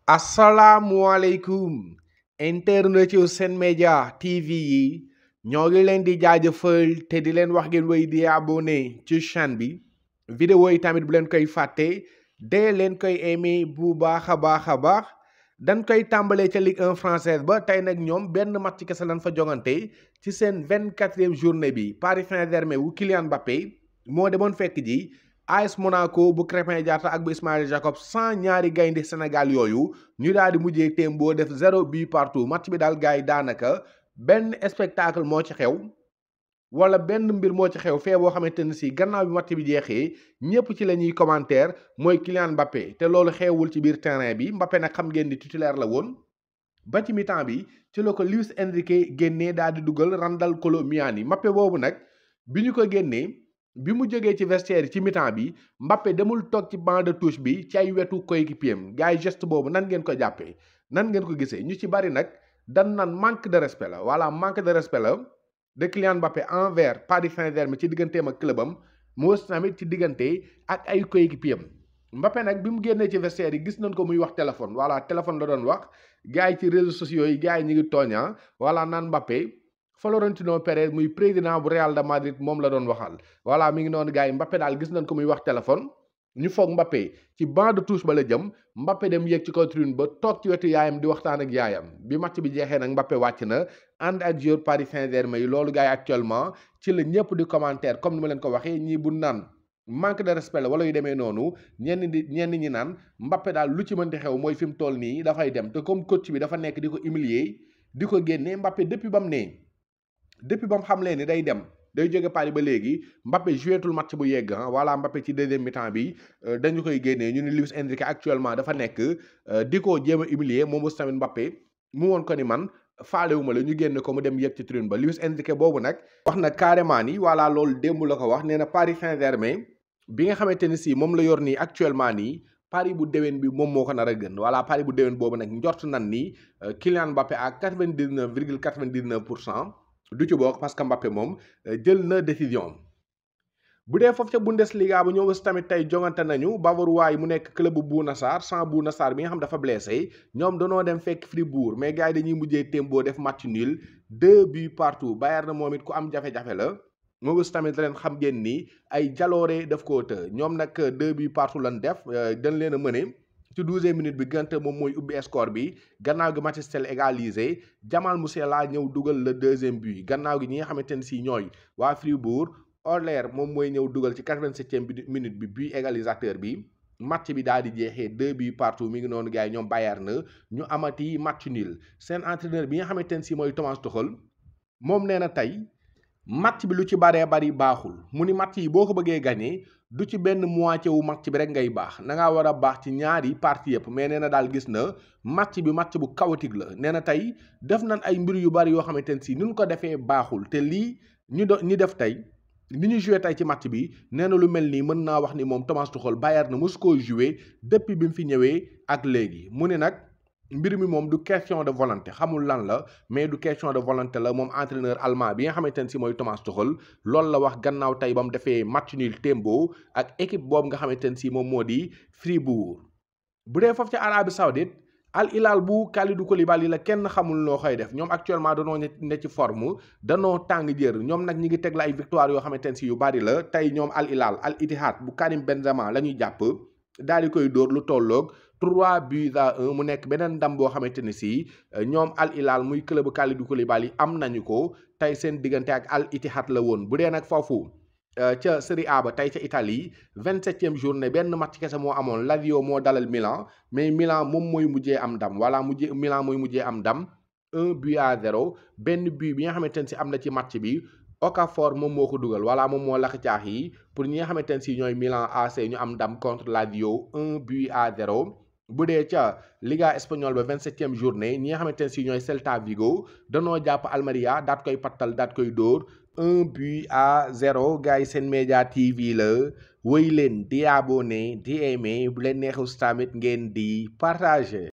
asalaamualeykum internet yu Sen Média TV yi ñoo ngi leen di jaajëfal te di leen wax ngeen wéy di abonné ci chaîne bi vidéo yi tamit bu leen koy fàtte dee leen koy aimé bu baax a baax a baax dañ koy tàmbalee ca Ligue 1 française ba tey nag ñoom benn match kese lañ fa jongante ci seen vingt-quatrième journée bi Paris Saint-Germain wu Kylian Mbappé moo demoon fekk ji AS Monaco bu Krépin Diatta ak bu Ismaïla Jacob sans ñaari gaynde Sénégal yooyu ñu daal di mujjee témboo def zéro but partout match bi daal gars yi daanaka benn spectacle moo ci xew wala benn mbir moo ci xew fee boo xamante ne si gannaaw bi match bi jeexee ñëpp ci la ñuy commentaire mooy Kylian Mbappé te loolu xewul ci biir terrain bi Mbappé nag xam ngeen di titulaire la woon ba ci mi-temps bi ci la ko Luis Enrique génnee daal di dugal Randal Kolo Muani Mbappé boobu nag bi ñu ko génnee bi mu jógee ci vestiaire ci mi-temps bi Mbappé demul toog ci banc de touche bi ci ay wetu coéquipier am gars yi geste boobu nan ngeen ko jàppee nan ngeen ko gisee ñu ci bari nag dan nan manque de respect la voilà manque de respect la de Kylian Mbappé envers Paris Saint-Germain ci digganteem ak clubam mu wës tamit ci diggante ak ay coéquipier am Mbappé nag bi mu génnee ci vestiaire yi gis nañ ko muy wax téléphone voilà téléphone la doon wax gars yi ci réseaux sociaux yi gars yi ñu ngi tooñaa voilà naan Mbappé Florentino Pérez muy président bu Real de Madrid moom la doon waxal voilà mi ngi noonu gars yi Mbappé daal gis nañ ko muy wax téléphone ñu foog Mbappé ci banc de touche ba la jëm Mbappé dem yéeg ci kaw tribune ba toog ci wetu yaayam di waxtaan ak yaayam bi match bi jeexee nag Mbappé wàcc na ànd ak joueur Paris Saint-Germain yi loolu gars yi actuellement ci la ñëpp di commentaire comme ni ma leen ko waxee ñii bu naan manque de respect la wala yu demee noonu ñenn di ñenn ñi naan Mbappé daal lu ci mënti xew mooy fi mu toll nii dafay dem te comme coach bi dafa nekk di ko humilier di ko génne Mbappé depuis ba mu nee depuis ba mu xam leen ni day dem day jóge Paris ba léegi Mbappé jouetul match bu yegg ah voilà Mbappé ci deuxième mi-temps bi dañu koy génnee ñu ni Luis Enrique actuellement dafa nekk di ko jéem a humilier moom aussi tamit Mbappé mu woon ko ni man faalewuma la ñu génne ko mu dem yegg ci tribune ba Luis Enrique boobu nag wax na carrément ni voilà loolu démb la ko wax nee na Paris Saint-Germain bi nga xamante ni si moom la yor nii actuellement nii Paris bu déwén bi moom moo ko nar a gën voilà Paris bu déwén boobu nag njort nan ni Kylian Mbappé à quatre-vingt-dix-neuf virgule quatre-vingt-dix-neuf pour cent du ci bokk parce que Mbappé moom jël na décision bu dee foofu ca Bundesliga bu ñëw aussi tamit tey jongante nañu Bavarois yi mu nekk club bu Bouna Sarr sans Bouna Sarr bi nga xam dafa blessé ñoom danoo dem fekk Fribourg mais gars yi dañuy mujjee témboo def match nul deux buts partout Bayern na moom it ku am jafe-jafe la moom aussi tamit leen xam ngeen ni ay jaloore daf koo të ñoom nag deux buts partout lan def dañ leen a mëne ci douzième minute bi gante moom mooy ubbi score bi gannaaw gi Matistel égalisé Jamal Musiala ñëw dugal le deuxième but gannaaw gi ñi nga xamante ne si ñooy waa Fribourg Orler moom mooy ñëw dugal ci quatre-vingt-septième minute bi but égalisateur bi match bi daal di jeexee deux buts partout mi ngi noonu gars yi ñoom Bayern na ñu amati match nul seen entraîneur bi nga xamante ne si mooy Thomas Tuchel moom nee na tey match bi lu ci baree bari baaxul mu ni match yi boo ko bëggee gagné du ci benn moitié wu match bi rek ngay baax na ngaa war a baax ci ñaari partie yëpp mais nee na daal gis na match bi match bu chaotique la nee na tey def nañ ay mbir yu bari yoo xamante ne si ni ñu ko defee baaxul te lii ñu do ñi def tey ni ñu joué tey ci match bi nee na lu mel nii mën naa wax ni moom Thomas Tuchel Bayern na mosu koo joué depuis bi mu fi ñëwee ak léegi mu ne nag. mbir mi moom du question de volonté xamul lan la mais du question de volonté la moom entraîneur allemand bi nga xamante ne si mooy Thomas Tuchel loolu la wax gannaaw tey ba mu defee match nul tembo ak équipe boobu nga xamante ne si moom moo di Fribourg. bu dee foofu ci Arabie Saoudite Al Hilal bu Kalidou Koulibaly la kenn xamul noo koy def ñoom actuellement danoo ne ci forme danoo tàng jër ñoom nag ñi ngi teg la ay victoire yoo xamante ne si yu bari la tey ñoom Al Hilal Al Ittihad bu Karim Benzema la ñuy jàpp daal di koy dóor lu tolloog. 3 buts à 1 mu nekk beneen ndam boo xamante ne si ñoom Al Hilal muy club Kalidou Koulibaly am nañu ko tey seen diggante ak Al Ittihad la woon bu dee nag foofu ca Serie A ba tey ca Italie 27e journée benn match kese moo amoon Lazio moo dalal Milan mais Milan moom mooy mujjee am ndam voilà mujjee Milan mooy mujjee am ndam 1 but à 0 benn but bi nga xamante ne si am na ci match bi. Okafor moom moo ko dugal voilà moom moo lax caax yi pour ñi nga xamante ne si ñooy Milan AC ñu am ndam contre Lazio 1 but à 0. bu dee ca Liga espagnole ba vingt-septième journée ñi nga xamante ne si ñooy Celta Vigo danoo jàpp Almeria daat koy pattal daat koy dóor un but à zéro gars yi Sen Média TV la wéy leen di abonné di aimé bu leen neexus tamit ngeen di partager